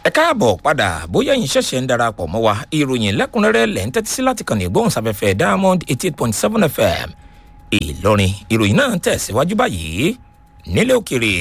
ẹ káàbọ̀ padà bóyá yín ṣẹ̀ṣẹ̀ ń darapọ̀ mọ́ wa ìròyìn lẹ́kùnrẹ́rẹ́ lẹ́ ń tẹ́tí sí láti kàn ní ìgbóhùnsáfẹ́fẹ́ diamond eighty eight point seven fm ìlọrin ìròyìn náà ń tẹ̀síwájú báyìí nílé òkèrè.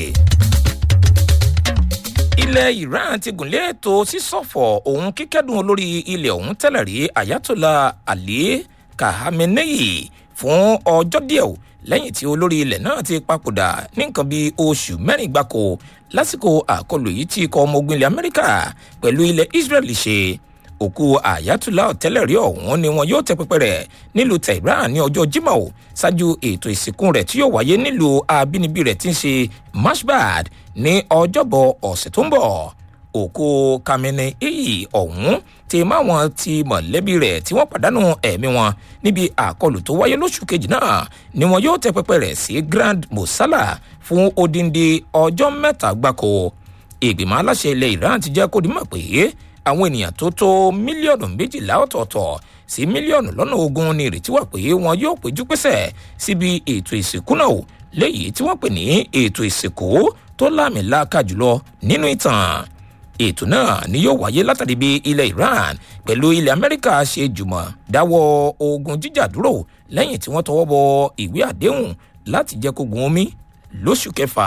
ilẹ̀ iran ti gùnlé ètò sísọ̀fọ̀ òun kíkẹ́dùn olórí ilẹ̀ ọ̀hún tẹ́lẹ̀ rí ayatollah ali khamenei fún ọjọ́ díẹ̀ o lẹ́yìn tí olórí ilẹ̀ náà ti papòdà ní nǹkan bíi oṣù mẹ́rin gbáko lásìkò àkọlù yìí tí ikọ̀ ọmọ ogun ilẹ̀ amẹ́ríkà pẹ̀lú ilẹ̀ israel ṣe òkú àyàtúlá ọ̀tẹ́lẹ̀rí ọ̀hún ni wọn yóò tẹ pẹpẹ rẹ̀ nílùú tehran ní ọjọ́ jimoh o ṣáájú ètò ìsìnkú rẹ̀ tí yóò wáyé nílùú abínibí rẹ̀ tí ń ṣe mashbad ní ọjọ́bọ̀ ọ̀sẹ̀ tó ń bọ̀ òkú kamene eyi ọ̀hún ti máwọn ti mọ̀lẹ́bí rẹ̀ tí wọ́n pàdánù ẹ̀mí wọn níbi àkọlù tó wáyé lóṣù kejì náà ni wọn yóò tẹ pẹpẹ rẹ̀ sí grand mosala fún odindi ọjọ́ mẹ́ta gbáko ìgbìmọ̀ aláṣẹ ilẹ̀ iran ti jẹ́ kó di mọ̀ pé àwọn ènìyàn tó tó mílíọ̀nù méjìlá ọ̀tọ̀ọ̀tọ̀ sí mílíọ̀nù lọ́nà ogún ni ìrètí wà pé wọn yóò péjú pésẹ̀ síbi ètò ìsìnkú náà léyìí tí wọ́n pè ní ètò ìsìnkú tó láàmìlàaka jùlọ nínú ìtàn ètò náà ni yóò wáyé látàrí bí ilẹ̀ iran pẹ̀lú ilẹ̀ amẹ́ríkà ṣe jùmọ̀ dáwọ́ ogun jíjà dúró lẹ́yìn tí wọ́n tọwọ́ bọ ìwé àdéhùn láti jẹ́ kó gun omi lóṣù kẹfà.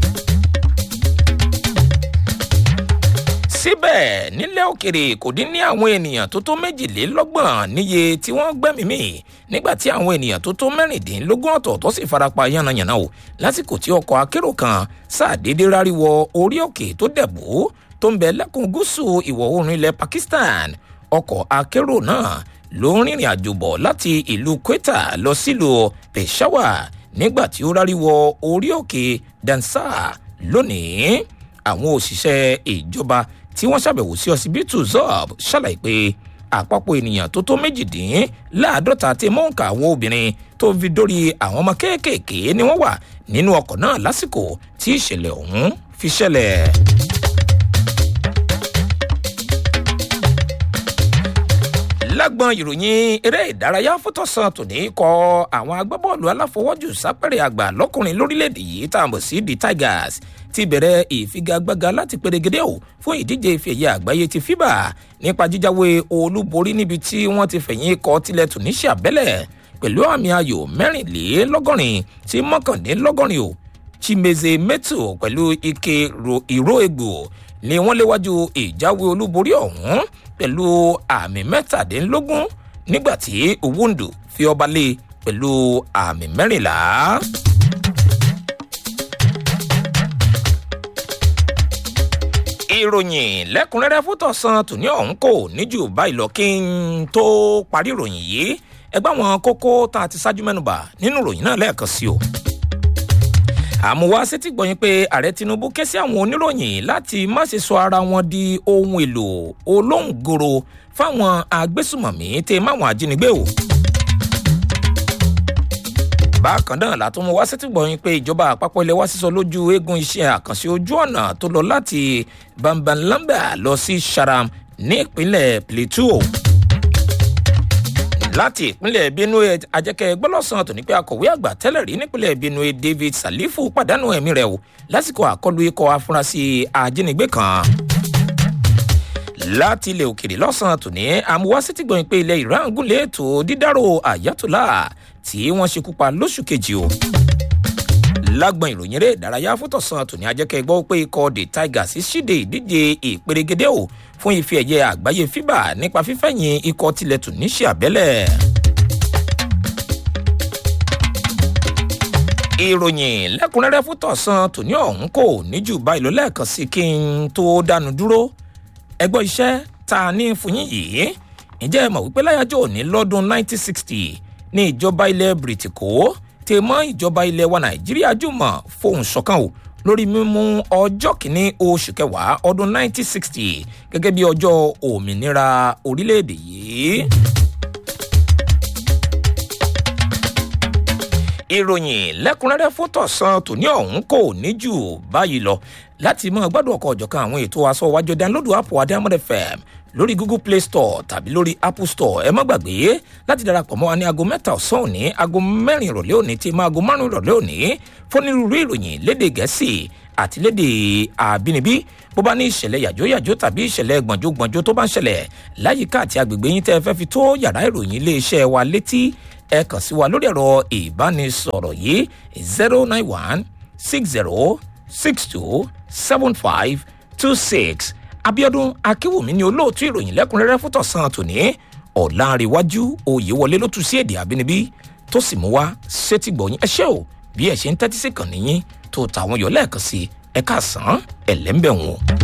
síbẹ̀ nílẹ̀ òkèrè kò dín ní àwọn ènìyàn tó tó méjìlélọ́gbọ̀n níye tí wọ́n gbẹ́mìí mì nígbà tí àwọn ènìyàn tó tó mẹ́rìndínlógún ọ̀tọ̀ọ̀tọ̀ sì farapa yánnayànna o lásìkò tí ọkọ̀ akérò kan ṣàdédé ráríwọ orí òkè tó dẹ̀bù tó ń bẹ lẹ́kùn gúúsù ìwọ̀ oòrùn ilẹ̀ pakistan ọkọ̀ akérò náà ló ń rìnrìn àjò bọ̀ láti ìlú kweta lọ sílùú peshawar nígbà tí ó ráríwọ orí òkè dansa lónìí àwọn òṣìṣẹ́ ìjọba tí wọ́n ṣàbẹ̀wò sí ọsibítù zob ṣàlàyé pé àpapọ̀ ènìyàn tó tó méjìdínláàádọ́ta tí mọ́ǹkà àwọn obìnrin tó fi dórí àwọn ọmọ kéékèèké ni wọ́n wà nínú ọkọ̀ náà lásìkò tí ìṣẹ̀lẹ̀ ọ̀hún fi ṣẹlẹ̀. lágbọn ìròyìn eré ìdárayá fótọ́sán tòní kọ àwọn agbábọ́ọ̀lù aláfọwọ́jù sápẹ́rẹ́ àgbà lọ́kùnrin lórílẹ̀‐èdè yìí tá a mọ̀ sí the tigers ti bẹ̀rẹ̀ ìfigagbága láti perégedé o fún ìdíje ìfẹ̀yẹ àgbáyé ti fiba nípa jíjáwé olúborí níbi tí wọ́n ti fẹ̀yìn ikọ̀ tilẹ̀ tunisia bẹ́lẹ̀ pẹ̀lú àmì ayò mẹ́rìnlélọ́gọ́rin sí mọ́kànlélọ́gọ́rin o chimeze metu pẹ̀lú ike ìró egbò ni wọ́n léwájú ìjáwé olúborí ọ̀hún pẹ̀lú àmì mẹ́tàdínlógún nígbà tí owóǹdù fi ọba lé pẹ̀lú àmì mẹ́rìnlá. ìròyìn lẹ́kùnrẹ́rẹ́ fótọ̀sán tòní ọ̀hún kò níjù báyìí lọ kí n tó parí ìròyìn yìí ẹgbẹ́ àwọn kókó tá a ti ṣáájú mẹ́nuba nínú ìròyìn náà lẹ́ẹ̀kan sí o àmúwá sétí gbọ̀yìn pé ààrẹ tinubu ké sí àwọn oníròyìn láti má ṣe sọ ara wọn di ohun èlò olóńgòrò fáwọn agbésùmọ̀mí tẹ máwọn ajínigbé o. bákan náà látún mú wá sétí gbọ̀yìn pé ìjọba àpapọ̀ ilẹ̀ wá sísọ lójú eégún iṣẹ́ àkànṣe ojú ọ̀nà tó lọ láti bambanlamba lọ sí sharam ní ìpínlẹ̀ plateau láti ìpínlẹ̀ benue ajẹ́kẹ́ gbọ́lọ́sàn tó ní pé akọ̀wé àgbà tẹ́lẹ̀ rí nípínlẹ̀ benue david salifu pàdánù ẹ̀mí rẹ̀ o lásìkò àkọlù ikọ̀ afurasí ajínigbé kan láti ilẹ̀ òkèrè lọ́sàn-án tòní àmúwásí ti gbọ̀nyìn pé ilẹ̀ iran gúnlẹ̀ ètò dídárò àyàtúlá tí wọ́n ṣekú pa lóṣù kejì o lágbọn ìròyìn eré ìdárayá fótọ̀sán tòní ajẹ́kẹ́ gbọ́ pé ikọ̀ the tigers ṣíde ìdíje ìperégedé o fún ife ẹ̀yẹ àgbáyé fíbà nípa fífẹ̀yìn ikọ̀ tilẹ̀ tunisia bẹ́lẹ̀. ìròyìn lẹ́kùnrẹ́rẹ́ fótọ̀sán tòní ọ̀hún kò níjù báyìí ló lẹ́ẹ̀kan sí kí n tó dánu dúró ẹgbọ́ iṣẹ́ tá a ní fún yín yìí ǹjẹ́ ẹ mọ̀ wípé láyájọ́ òní lọ́dún 1960 ní ìjọba ilẹ̀ bìrìtìkó tè mọ́ ìjọba ilẹ̀ wa nàìjíríà jùmọ̀ fohùn ṣọ̀kan o lórí mímú ọjọ́ kìíní oṣù kẹwàá ọdún 1960 gẹ́gẹ́ bí ọjọ́ òmìnira orílẹ̀-èdè yìí. ìròyìn lẹ́kùnrẹ́rẹ́ fótọ̀sán tòní ọ̀hún kò ní jù báyìí lọ láti mọ gbádùn ọkọ̀ ọ̀jọ̀kan àwọn ètò aṣọ wájú dánlódù app adamode fm lórí google play store tàbí lórí apple store ẹ má gbàgbé láti darapọ̀ mọ́ wa ní aago mẹ́ta ọ̀sán òní aago mẹ́rin ìrọ̀lẹ́ òní tí máa aago márùn-ún ìrọ̀lẹ́ òní fónírúurú ìròyìn léde gẹ̀ẹ́sì àtilédè àbínibí bó bá ní ìṣẹ̀lẹ̀ yàjóyàjó tàbí ìṣẹ̀lẹ̀ gbọ̀njógbọ̀njó tó bá ń ṣẹlẹ̀ láyìíká àti agbègbè yín tẹ́ ẹ fẹ́ fi tó yàrá ìròyìn iléeṣẹ́ wa létí ẹ kàn sí wa lórí ẹ̀rọ ìbánisọ̀rọ̀ yìí zero nine one six zero six two seven five two six abiodun akínwùmí ni olóòtú ìròyìn lẹ́kùnrẹ́rẹ́ fún tọ̀sán tòní ọ̀làǹrẹ̀wájú oyèwọlé ló tu sí èdè àbínibí tó sì mú wá sétí gbọ̀yìn ẹ ṣé o bí ẹ ṣe ń tẹ́tí sí kàn níyìn tó tàwọn yọ lẹ́ẹ̀kan sí ẹ káàsán ẹ̀lẹ́ńbẹ̀wọ̀n.